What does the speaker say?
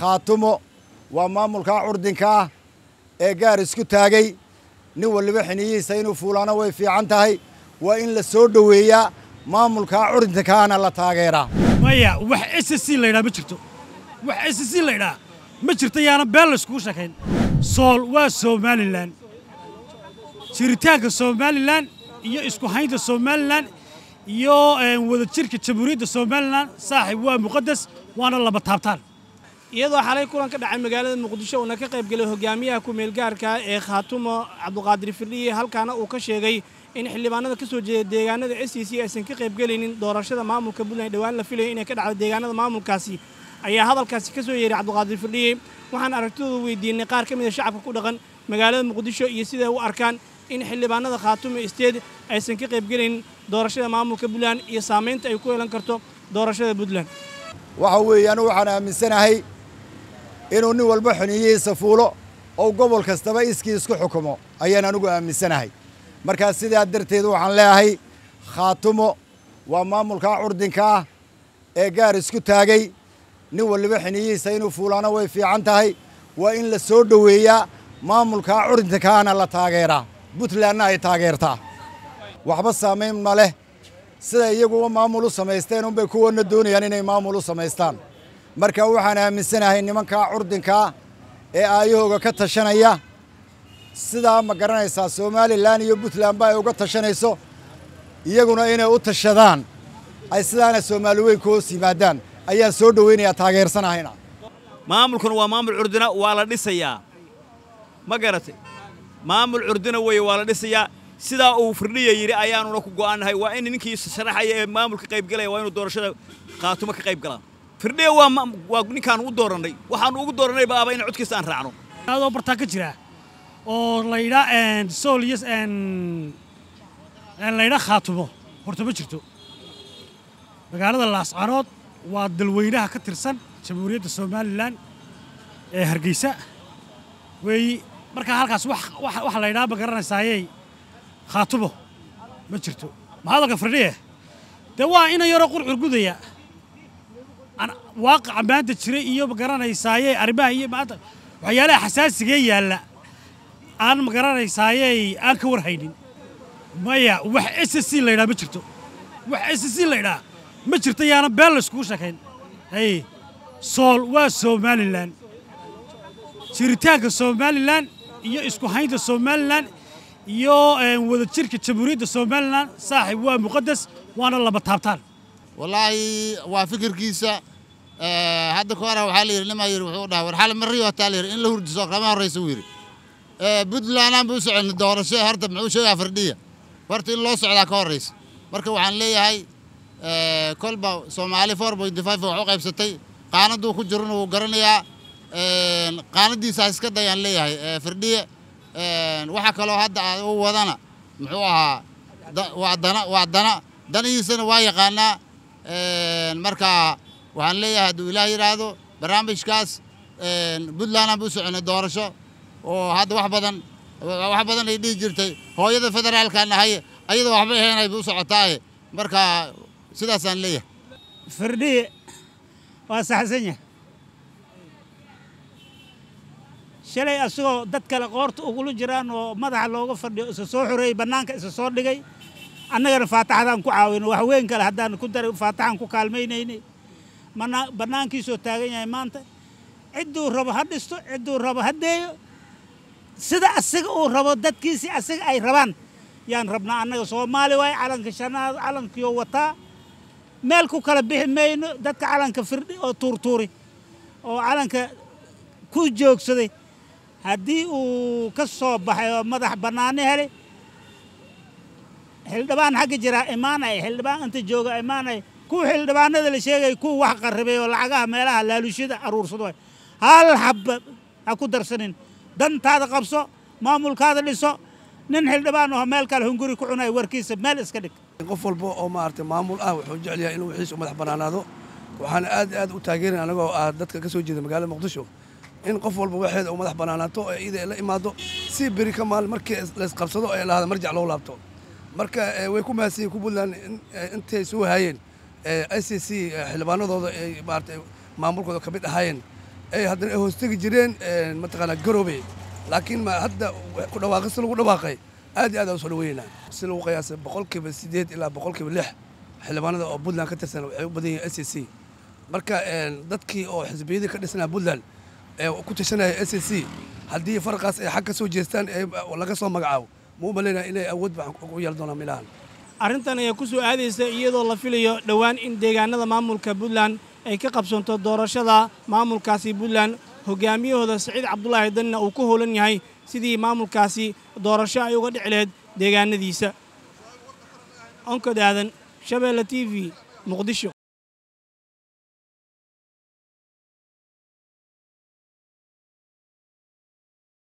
khaatumo waa maamulkaa curdinka ah ee gaar isku taagay nin waliba xiniyihiisa inuu fuulaano way fiican tahay waa in la soo dhoweeyaa maamulkaa curdinkaana la taageeraa maya wax s c laydhaa ma jirto wax s c laydhaa ma jirto yaana been layskugu sheekayn sool waa somalilan jiritaanka somalilan iyo isku haynta somalilan iyo wadajirka jamhuuriyadda somalilan saaxib waa muqadas waana laba taabtaan iyadoo xalay kulan ka dhacay magaalada muqdisho uuna ka qayb gelay hogaamiyaha ku-meelgaarka ee khaatumo cabduqaadir firdhiye halkaana uu ka sheegay in xildhibaanada ka soo jeeda deegaanada s c c aysan ka qaybgelaynin doorashada maamulka puntland dhowaan la filayo inay ka dhacdo deegaanada maamulkaasi ayaa hadalkaasi ka soo yeeray cabduqaadir firdhiye waxaan aragtidooda weydiinay qaar ka mid a shacabka ku dhaqan magaalada muqdisho iyo siday u arkaan in xildhibaanada khaatumo isteed aysan ka qaybgelaynin doorashada maamulka puntland iyo saamaynta ay ku yeelan karto doorashada puntland waxa weeye anu waxaan aaminsanahay inuu nin walba xuniyihiisa fuulo oo gobol kastaba iskii isku xukumo ayaan anugu aaminsanahay markaas sidaa darteed waxaan leeyahay khaatumo waa maamulkaa curdinka ah ee gaar isku taagay nin waliba xiniyihiisa inuu fuulaano way fiican tahay waa in la soo dhoweeyaa maamulkaa curdinkaana la taageeraa puntlandna ay taageertaa waxba saamayn ma leh sida iyaguba maamul u samaysteen unbay kuwana doonayaan inay maamul u samaystaan marka waxaan aaminsanahay nimankaa curdinkaa ee aayahooga ka tashanaya sidaa ma garanaysaa somalilan iyo puntlandba ay uga tashanayso iyaguna inay u tashadaan ay sidaana soomaali weyn ku hoos yimaadaan ayaan soo dhoweynayaa taageersanahayna maamulkan waa maamul curdina waa la dhisayaa ma garatay maamul curdina weeye waa la dhisayaa sidaa uu firdhiya yidhi ayaanuna ku go'aannahay waa in ninkii sharaxaya ee maamulka qaybgalaya waa inuu doorashada khaatumo ka qayb galaa firdhiya waa waa ninkaan u doorannay waxaanu ugu doorannay baaba in codkiisa aan raacno adoo bartaa ka jira oo laydhaa sool iyo laydhaa khaatumo horta ma jirto magaalada laascaanood waa dalweynaha ka tirsan jamhuuriyadda somalilan ee hargeysa weeyi markaa halkaas waxa laydhaa ma garanaysaaye khaatumo ma jirto ma hadalka firdhiye dee waa ina yaroo qurcurgudaya waaqaca maanta jira iyo ma garanaysaaye arrimaha iyo maanta waxyaalaha xasaasigee yaalla aan ma garanaysaaye aan ka warhaynin maya wax s c laydhaa ma jirto wax s c laydhaa ma jirto yaana been layskugu sheekayn hay sool waa somalilan jiritaanka somalilan iyo isku haynta somalilan iyo wadajirka jamhuuriyadda somalilan saaxib waa muqadas waana laba taabtaan wallaahi waa fikirkiisa hadda ka hora waxaa la yidhi nimaa yidhi wuxuu dhahay war xale mariyo hataa la yidhi in la hurdiso kama horraysa uu yidhi puntlandaan buu u soconay doorasho horta muxuu sheegaa firdhiya horta in loo socdaa ka horraysa marka waxaan leeyahay kolba soomaali four point five wax u qaybsatay qaanaduu ku jirana wuu garanayaa qaanadiisaa iska dayaan leeyahay firdhiye waxa kaloo hadda u wadana muxuu ahaa waa dana waa dana danihiisana waa yaqaanaa marka waxaan leeyahay hadduu ilaah yidhaahdo barnaamijkaas puntlandaan buu u soconay doorasho oo hadda wax badan wax badan ay dhihi jirtay hooyada federaalkaan ahay ayada waxba ahaynay bu u socotaaye marka sidaasaan leeyahay firdhiye waa saxsan yahay shalay asagoo dad kale qoorta ugula jiraan oo madaxa looga fadhiyo isa soo xoreeyey bannaanka isa soo dhigay annagana faataxadaan ku caawino wax weyn kale haddaan ku dar faataxaan ku kaalmaynaynay bannaankiisoo taagan yahay maanta cidduu rabo ha dhisto cidduu rabo ha deeyo sida asaga uu rabo dadkiisii asaga ay rabaan yaan rabnaa annaga soomaali waaye calanka shanaad calankiyo wataa meel ku kala bixi mayno dadka calanka firdhi oo tuurtuuri oo calanka ku joogsaday haddii uu ka soo baxay oo madax bannaano helay xildhibaan xagga jiraa imaanaya xildhibaan inta jooga imaanaya kuwa xildhibaanada la sheegaya kuwa wax qarribay oo lacagaha meelaha laaluushada aruursado hal habba ha ku darsanin dantaada qabso maamulkaada dhiso nin xildhibaan oo meel kale hunguri ku cunaya warkiisa meel iska dhig qof walba oo maaragtay maamul ah wuxuu jecel yahay inuu wixiisa u madax bannaanaado waxaana aad aad u taageerin anagoo ah dadka ka soo jeeda magaalada muqdisho in qof walba waxeeda u madax bannaanaato ee iyada la imaado si beri ka maal markii laysqabsado ee lahada marjac loo laabto marka way ku mahadsan yihin ku puntland intay soo haayeen i c c xildhibaanadooda ay maaragtay maamulkooda ka mid ahaayeen ay haddana ay hoostegi jireen mataqaanaa garoobe laakiin ma hadda ku dhawaaqista lagu dhawaaqay aad iyo aad aan usoo dhaweynaa si lagu qiyaasay boqolkiiba siddeed ilaa boqolkiiba lix xildhibaanada oo puntland ka tirsan waxay u badan yihiin s c marka dadkii oo xisbiyadii ka dhisnaa puntland ee ku tashanaya s c haddii farqaas ay xag ka soo jeestaan ee laga soo magacaabo ma u malaynaya inay awood baan u yeelan doonaan milahan arrintan ayaa ku soo aadaysa iyadoo la filayo dhowaan in deegaanada maamulka puntland ay ka qabsanto doorashada maamulkaasi puntland hogaamiyahooda siciid cabdulaahi danna uu ku howlan yahay sidii maamulkaasi doorasho ay uga dhici lahayd deegaanadiisa onkod aadan shabeelle t v muqdisho